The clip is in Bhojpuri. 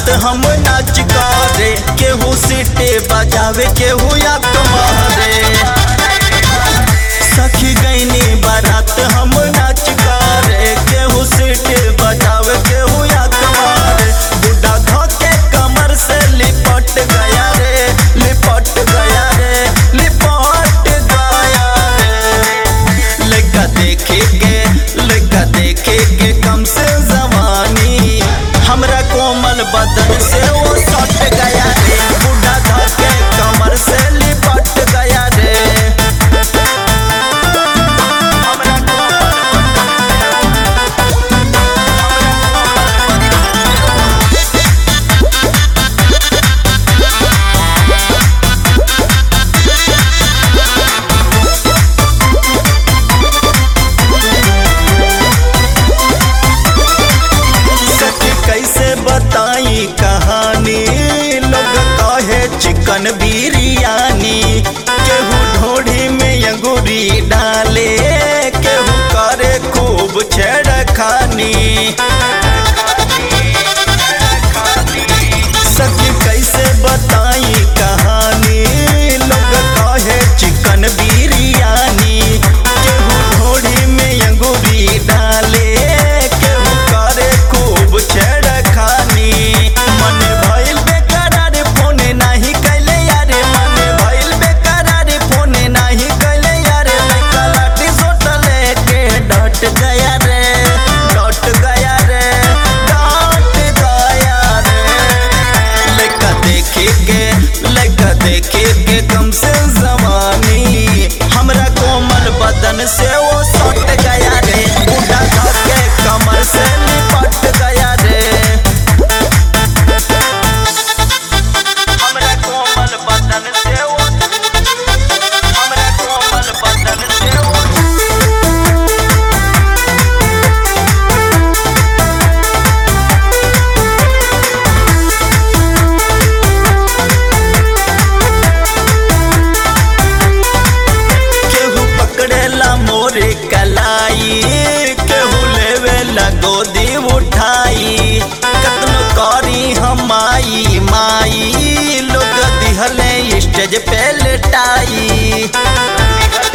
बारात हम नाच करे केहू सीटे बजावे केहू या मारे सखी गईनी बारात हम नाच करे केहू सीटे बजावे केहू या मारे बुढ़ा धोके कमर से लिपट गया रे लिपट गया रे लिपट गया रे लड़का देखे के लड़का देखे के कम से जवानी हमरा कोमल बदन से वो सट गया रे बूढ़ा धके कमर से लिपट गया रे हमरा कोमल सखी कैसे बताई कहानी लोग कहे चिकन बिरयानी केहू ढोढ़ी में अंगूरी डाले केहू करे खूब छेड़खानी सखी कैसे बताई कहानी लोग कहे चिकन बिरयानी केहू ढोढ़ी में अंगूरी डाले केहू करे खूब छेड़खानी मन भइल बेकरार फोन नाही कैले यारे मन भइल बेकरार फोन नाही कैले यारे लइका लाठी सोट लेके डट गया रे डट गया रे डट गया रे लड़का देखे के लड़का देखे के कम से जवानी हमरा कोमल बदन से वो सट गया रे बूढ़ा धके कमर से लिपट गया रे हमरा कोमल बदन से वो हमरा कोमल बदन से वो केहू पकड़ेला मोरे कलाई केहू लेवेला गोदी उठाई कतनो करी हम आई माई लोग दिहले स्टेज पे लेटाई